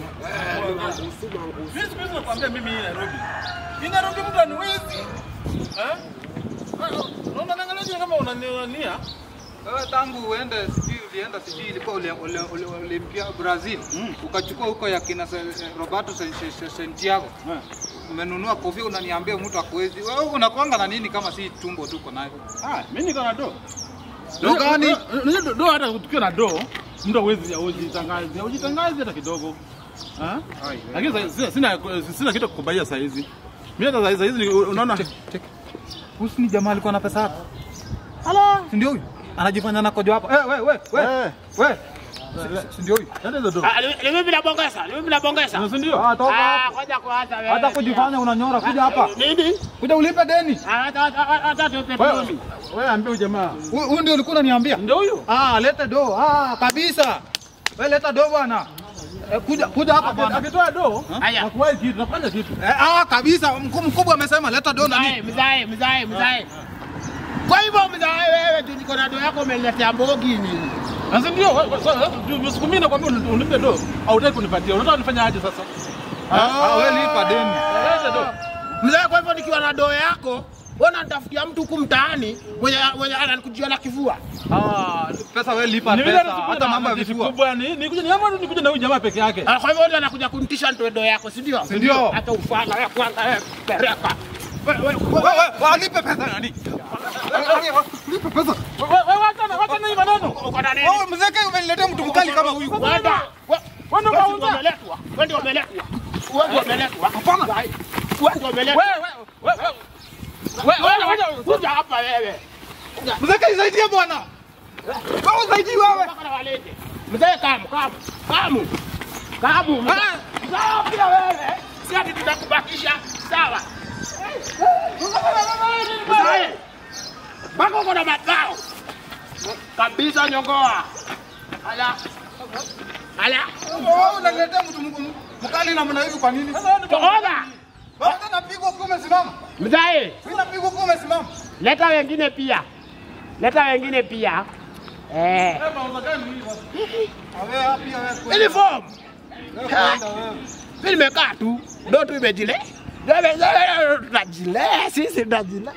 Eh, mangusu mangusu. Mimi siku hizi nakwambia mimi hii Nairobi. Hii Nairobi mtu aniwezi. Eh? Unaona naangalia kama unania. Wewe tangu uende sijui ulienda sijui ilikuwa ule- ule- ule- Olimpia Brazil ukachukua huko ya kina Se- Roberto Sen- Sen- Sen- Santiago umenunua kofia unaniambia mtu akuwezi. Wewe unakwanga na nini kama si tumbo tuko nayo? Ah, mimi niko na do. Do gani? Unajua do- do hata tukiwa na do, mtu hawezi ujitangaze, ujitangaze hata kidogo. Ah? Lakini sa- sina sina sina kitu kukubalia saa hizi. Mimi hata saa hizi- saa hizi ni- unaona Husu ni jamaa alikuwa na pesa hapa. Ala, si ndio huyu? Anajifanya nakojo hapa. Eh, we we we. Eh. We. Si- Si ndio huyu? hata hizo do. Ah, ni ni mimi nabongeza, ni mimi nabongeza. Si ndio? Ah, toka Ah, hapa. ngoja kwanza wewe. Hata kujifanya unanyora kuja hapa. Nini? Kuja ulipe deni. Ah, hata hata hata tupe Wewe mimi. wewe ambia huyu jamaa. Huyu huyu ndio ulikuwa unaniambia. Ndio huyo. Ah, leta do. Ah, kabisa. We leta do bwana. Eh, kuja kuja hapa bwana. Akitoa do, Haya. hakuwahi kitu, nafanya kitu. Eh, ah, kabisa. Mkuu mkubwa amesema leta do na Mzae, nini? mzae, mzae, mzae. Kwa hivyo mzae wewe tu niko na do yako umeniletea mbogi nini? Sasa ndio wewe- wewe- wewe- siku mimi nakwambia uni- unipe do, hautaki kunipatia. Unataka nifanye aje sasa? Ah, wewe lipa deni. Leta do. Mzae, kwa hivyo nikiwa na do yako wewe unanitafutia mtu huku mtaani mwenye mwenye ananikujia na kifua. Ah, pesa wewe lipa Ni vile pesa. hata Hata mambo ya vifua. kubwa ni nikuja ni ama nikuja na huyu jamaa peke yake. Ah, Kwa hivyo ndio anakuja kunitisha nitoe do yako, si ndio? Si ndio? Hata ufala wewe kwanza wewe pereka. Wewe wewe Wewe wewe walipe pesa nani? Lipe pesa. Wewe wewe wacha na wacha na hii maneno. uko na nini? Wewe mzee umeniletea mtu mkali kama huyu. Wenda. Wewe ndio Wewe ndio kauza. umeletwa. Wewe ndio umeletwa. Wewe ndio umeletwa. Hapana. Wewe ndio umeletwa. Wewe wewe wewe. Wewe wewe wewe. Kuja hapa wewe. Mzee nisaidie bwana. Wewe usaidii wewe. Mpaka na walete. Mzee kamu, kamu. Kamu. Kamu. mzee. Mzee pia wewe. Si ati tutakubakisha. Sawa. Mzee. Mpaka uko na mazao. Kabisa nyongoa. Ala. Ala. Wewe unaniletea mtu mk- mkali namna hivi kwa nini? Tohoga. Wewe unapigwa ukiwa umesimama. Mzee. Mimi napigwa ukiwa umesimama. Leta wengine pia. Leta wengine pia. Eh. Wewe mauza gani hii bwana? Wewe hapi wewe kweli. Uniform. Wewe kwenda wewe. Mimi nimekaa tu. Ndio tu imejile. Tunajilea sisi tunajilea.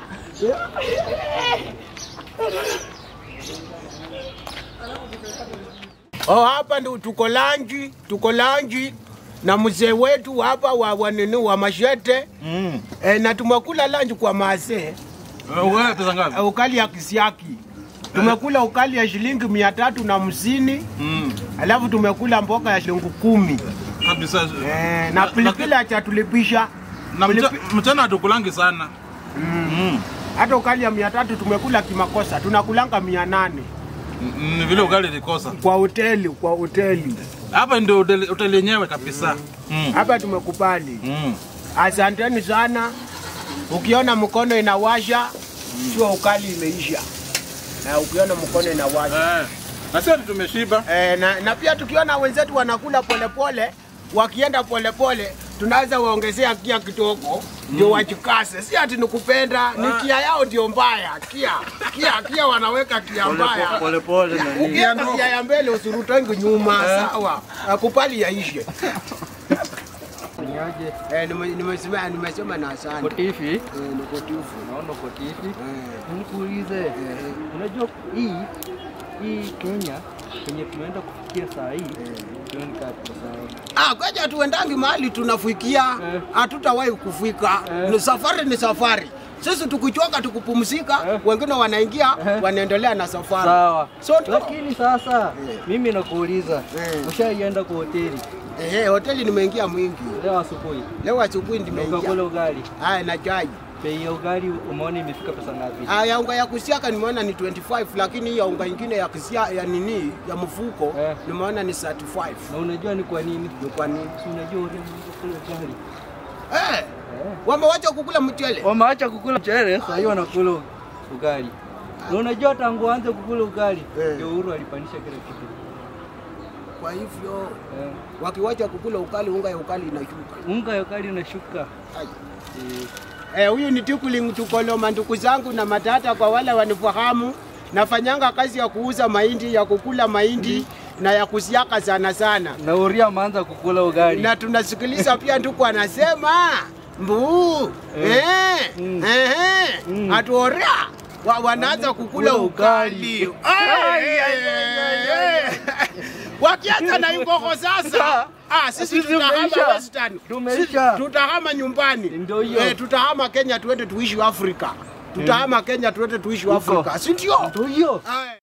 Oh, hapa ndio tuko lanji, tuko lanji na mzee wetu hapa wa wanini wa mashete Mm. e, na tumekula lanji kwa maasee Wewe pesa ngapi? Eh, ukali ya kisiaki tumekula ukali ya shilingi mia tatu na hamsini Mm. alafu tumekula mboga ya shilingi kumi Kabisa. eh, na pilipili achatulipisha Na mcha- mchana hatukulangi sana. Mm. hata ukali ya mia tatu tumekula kimakosa tunakulanga mia nane Mm, Ni vile ugali ilikosa. kwa hoteli kwa hoteli Hapa ndio hoteli hoteli yenyewe kabisa. Mm. hapa tumekubali Mm. asanteni sana ukiona mkono inawasha sio ukali imeisha na ukiona mkono inawasha Eh. Na sisi tumeshiba. Eh, na, na pia tukiona wenzetu wanakula polepole wakienda polepole tunaweza waongezea kia kidogo ndio wajikase, si ati ni kupenda, ni kia yao ndio mbaya. Kia kia kia wanaweka kia mbaya, Polepole na nini. ukienda kia ya mbele usurutangi nyuma, sawa, akupali yaishe. Niaje? Eh, nime- nimesema nimesema na asante Kotifi. eh, niko tufu Naona kotifi. eh, Nikuulize. Unajua hii hii Kenya kwenye tunaenda kufikia saa hii tuone kama tuko sawa. Ah, kwaja tuendangi mahali tunafikia, Eh. hatutawahi kufika. Eh. Ni safari ni safari. Sisi tukichoka tukupumzika, Eh. wengine wanaingia Eh. wanaendelea na safari. Sawa. So tu- Lakini sasa Eh. mimi nakuuliza, Eh. ushaienda kwa hoteli Eh, hoteli nimeingia mwingi. leo asubuhi Leo asubuhi na nimeingia. ukakula ugali, Haya na chai. bei ya ugali umeona imefika pesa ngapi? Haya unga ya kusiaka nimeona ni 25 lakini hii ya unga ingine ya kisia ya nini ya mfuko Eh. nimeona ni 35. Na unajua ni kwa nini? Ni kwa nini? Si unajua urembo kula ugali. Eh, Eh. wamewacha kukula mchele. Wameacha kukula mchele, sasa hiyo wanakula ugali. Na unajua tangu aanze kukula ugali Eh. ndio Uhuru alipandisha kila kitu. Kwa hivyo Eh. wakiwacha kukula ukali, unga ya ukali inashuka. Unga ya ugali unashuka. Ai. Eh. Eh, huyu ni Tikuling Tukoloma, ndugu zangu na matata, kwa wale wanifahamu. Nafanyanga kazi ya kuuza mahindi, ya kukula mahindi na ya kusiaka sana sana, Na Uria ameanza kukula ugali. na tunasikiliza pia nduku anasema mbuu eh, Mm. eh, Mm. atuoria wa, wanaanza kukula Kula ukali ukali. Ai, ai, ai, ai, ai. wakianza na ingoko sasa ah, sisi Sisi tutahama tumeisha. Western. Tumeisha. Sisi tutahama nyumbani Ndio hiyo. eh, tutahama Kenya tuende tuishi Afrika tutahama Kenya tuende tuishi Huko. Afrika si ndio? Ndio hiyo. Ai.